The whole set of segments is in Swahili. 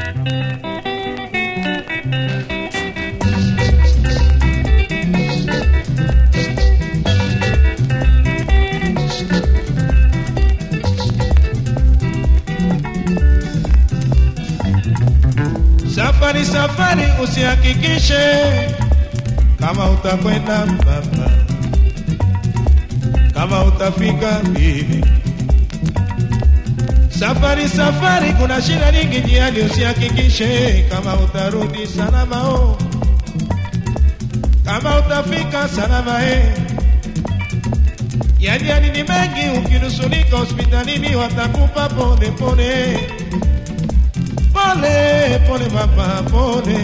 Safari safari, usihakikishe kama utakwenda baba, kama utafika bibi. Safari safari, kuna shida nyingi njiani, usihakikishe kama utarudi salama oh. kama utafika salama eh. Yani yani ni mengi, ukinusulika hospitalini watakupa pole pole pole pole mama pole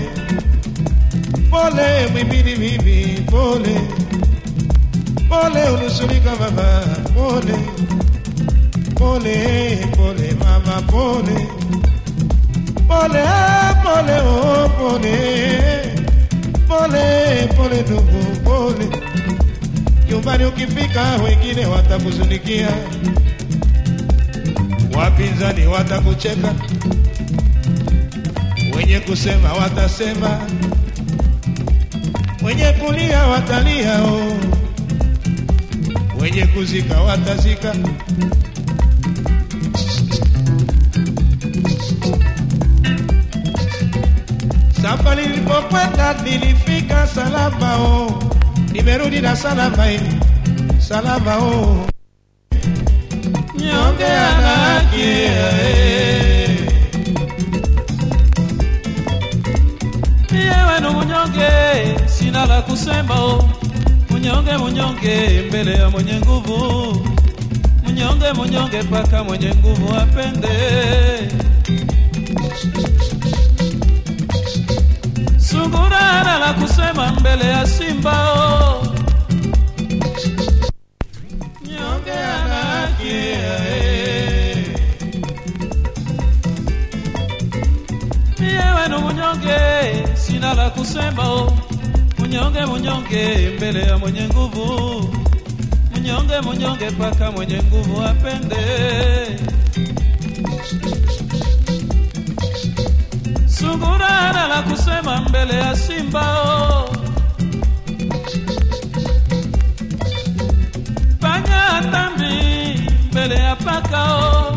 pole mwimbili bibi pole pole unusulika mama pole pole pole mama pole pole pole oh pole pole pole ndugu pole nyumbani ukifika wengine watakuzunikia wapinzani watakucheka wenye kusema watasema, wenye kulia watalia, oh. wenye kuzika watazika. Safari nilipokwenda nilifika salama, oh. nimerudi na salama, eh. salama oh. nyonge ana haki eh. Yewe no munyonge, sina la kusema o. Munyonge munyonge mbele ya mwenye nguvu. Munyonge munyonge paka mwenye nguvu apende. Sungura hana la kusema mbele ya simba o. Nyonge ana haki eh. Yewe no munyonge, sina la kusema o. Munyonge munyonge mbele ya mwenye nguvu. Munyonge munyonge paka mwenye nguvu apende. Sungura hana la kusema mbele ya simba o. Panya tambi mbele ya paka o.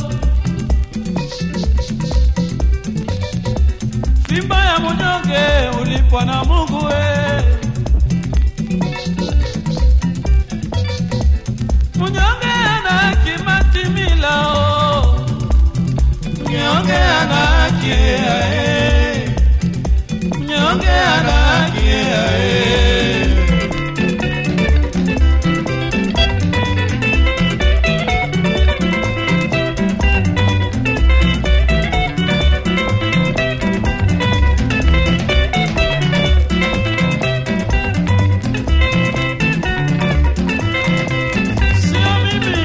Simba ya munyonge ulipwa na Mungu we. Munyonge ana kimatimila o. Munyonge ana haki eh. Munyonge ana haki eh. Sio mimi.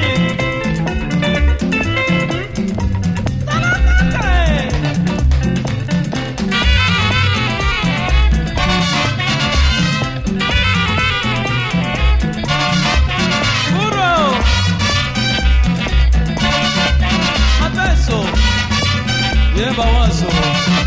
Talataka, eh. Kuro. Mateso. Yeba wazo.